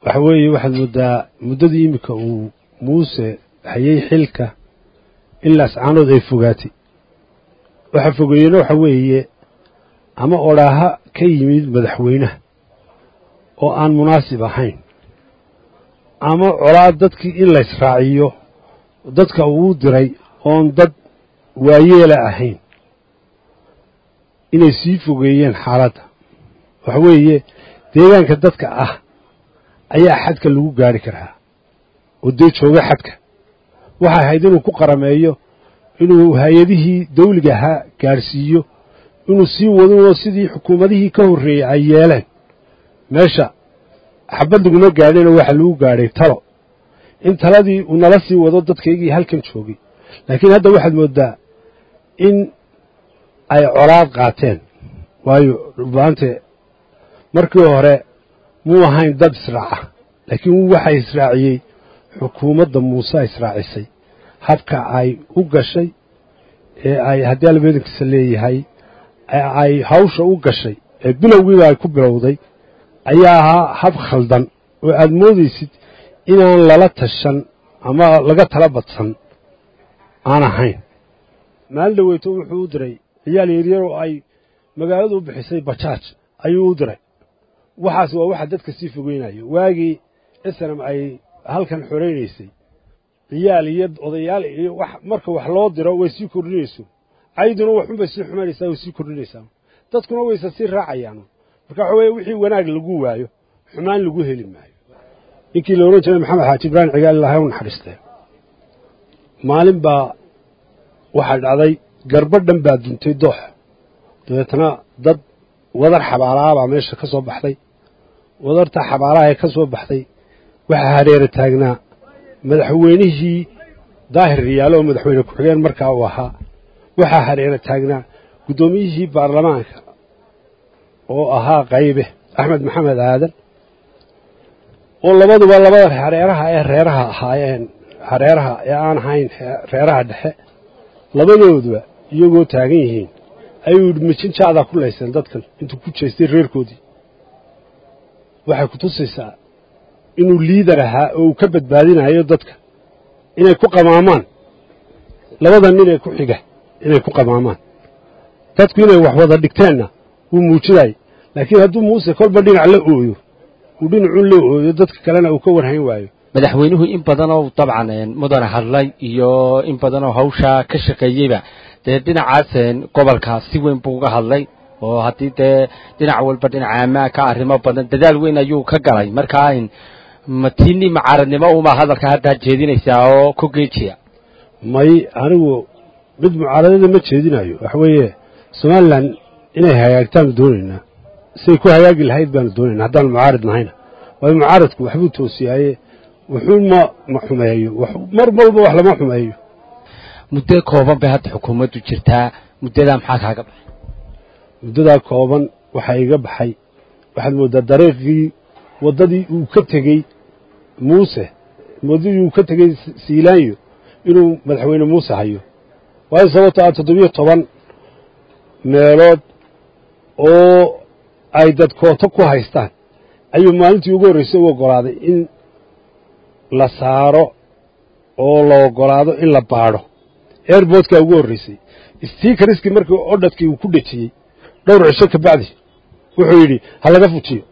waxa weeye waxaad moodaa muddadii iminka uu muuse hayay xilka ilaa ascaanood ay fogaatay waxa fogeeyena waxa weeye ama odhaaha ka yimid madaxweynaha oo aan munaasib ahayn ama colaad dadkii in laysraaciyo dadka uu diray oon dad waayeela ahayn inay sii fogeeyeen xaaladda waxa weeye deegaanka dadka ah ayaa xadka lagu gaari karaa oo dee jooga xadka waxay ahayd inuu ku qarameeyo inuu hay-adihii dawliga ahaa gaadhsiiyo inuu sii wadinoo sidii xukuumadihii ka horreeyey ay yeeleen meesha xabad laguma gaadhinoo waxa lagu gaadhay talo in taladii uu nala sii wado dadkaygii halkan joogay laakiin hadda waxaad mooddaa in ay colaad qaateen waayo dhubaante markii hore muu ahayn dad israaca laakiin waxay israaciyey xukuumadda muuse israacisay habka ay u gashay ee ay haddii albeedankiisa leeyahay ay hawsha u gashay ee bilowgiiba ay ku bilowday ayaa ahaa hab khaldan oo aad moodaysid inaan lala tashan ama laga tala badsan aan ahayn maalin dhaweyto wuxuu u diray ciyaal yaryar oo ay magaaladu u bixisay bajaaj ayuu u diray waxaas waa waxa dadka sii fogeynayo waagii islam ay halkan xoraynaysay ciyaal iyo odayaal iyo wax marka wax loo diro way sii kordhinayso cayduna waxunbay sii xumaynaysaa way sii kordhinaysaa dadkuna wayse sii raacayaan marka waxa weeye wixii wanaag lagu waayo xumaan lagu heli maayo ninkii la odhan jiray maxamed xaaji ibraahim cigaal ilahay u naxariistee maalin baa waxaa dhacday garba dhan baa duntay doox dabeetna dad wadar xabaalaha baa meesha ka soo baxday wadarta xabaalaha ee ka soo baxday waxaa hareera taagnaa madaxweynihii daahir riyaalo oo madaxweyne ku-xigeen markaa uu ahaa waxaa hareera taagnaa guddoomiyihii baarlamaanka oo ahaa qaybe axmed maxamed aadan oo labaduba labada hareeraha ee reeraha ahaayeen hareeraha ee aan ahayn reeraha dhexe labadooduba iyagoo taagan yihiin ayuu yidhi mijinjaadaa ku layseen dadkan intuu ku jeestay reerkoodii waxay ku tusaysaa inuu liidar ahaa oo uu ka badbaadinayo dadka inay ku qamaamaan labada nin ee ku xiga inay ku qamaamaan dadku inay wax wada dhigteenna wuu muujinayay laakiin hadduu muuse kolba dhinac la ooyo uu dhinacun la ooyo dadka kalena uu ka warhayn waayo madaxweynuhu in badanoo dabcan mudane hadlay iyo in badanoo hawshaa ka shaqeeyeyba dee dhinacaas gobolka si weyn buu uga hadlay oo haddii dee dhinac walba dhinaca ammaanka arrimo badan dadaal weyn ayuu ka galay markaa matiini macaaradnimo uma hadalka haddaa jeedinaysaa oo ku geejiya may anigu mid mucaaradada ma jeedinayo waxa weeye somalilan inay hagaagtaanu doonaynaa siday ku hagaagi lahayd baanu doonaynaa haddaan mucaarid nahayna waayo mucaaradku waxbuu toosiyaaye wuxuu ma ma xumeeyo mar walba wax lama xumeeyo muddo kooban bay hadda xukuumaddu jirtaa muddadaa maxaa kaaga baxay muddadaa kooban waxaa iga baxay waxaad mooddaa dariiqii waddadii uu ka tegey muuse waddadii uu ka tegey siilaanyo inuu madaxweyne muuse hayo waayo sababto ah toddobiyo toban meelood oo ay dad kooto ku haystaan ayuu maalintii ugu horraysay u oggolaaday in la saaro oo la oggolaado in la baadho airboodkaa ugu horraysay stiikariskii markii odhadkii uu ku dhejiyey dhowr cisho ka bacdi wuxuu yidhi ha laga fujiyo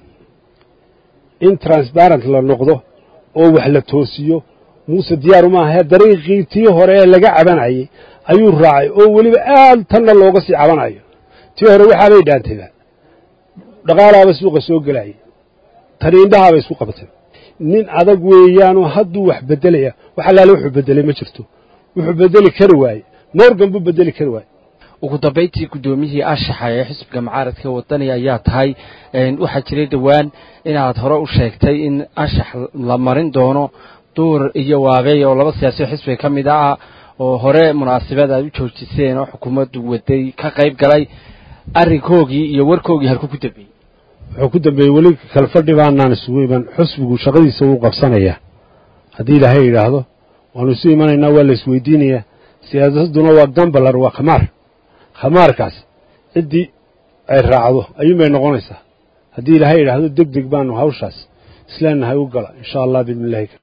in transparent la noqdo oo wax la toosiyo muuse diyaaru maahae dariiqii tii hore ee laga cabanayey ayuu raacay oo weliba aad tanna looga sii cabanayo tii hore waxaabay dhaantayba dhaqaalaaba suuqa soo gelayay tani indhahaabay isku qabatay nin adag weeyaanoo hadduu wax beddelaya wax allaale wuxuu beddelay ma jirto wuxuu beddeli kari waaye morgan buu beddeli kari waaye ugu dambayntii guddoomiyihii ashaxa ee xisbiga mucaaradka wadani ayaa tahay waxaa jiray dhowaan inaad hore u sheegtay in ashax la marin doono duur iyo waabeey oo laba siyaasiyo xisbiga ka mid ah oo hore munaasabad aad u joojiseen oo xukuumaddu waday ka qayb galay arrinkoogii iyo warkoogii halku ku dambeeyey wuxuu ku dambeeyey weli kale fadhi baanaan isugu iman xusbigu shaqadiisa wuu qabsanayaa haddii ilaahay yidhaahdo waanu isu imanaynaa waa la isweydiinayaa siyaasadduna waa gambalar waa khamaar khamaarkaas ciddii ay raacdo ayuunbay noqonaysaa haddii ilaahay yidhaahdo deg deg baanu hawshaas isleenahay u gala insha allah biidni illahi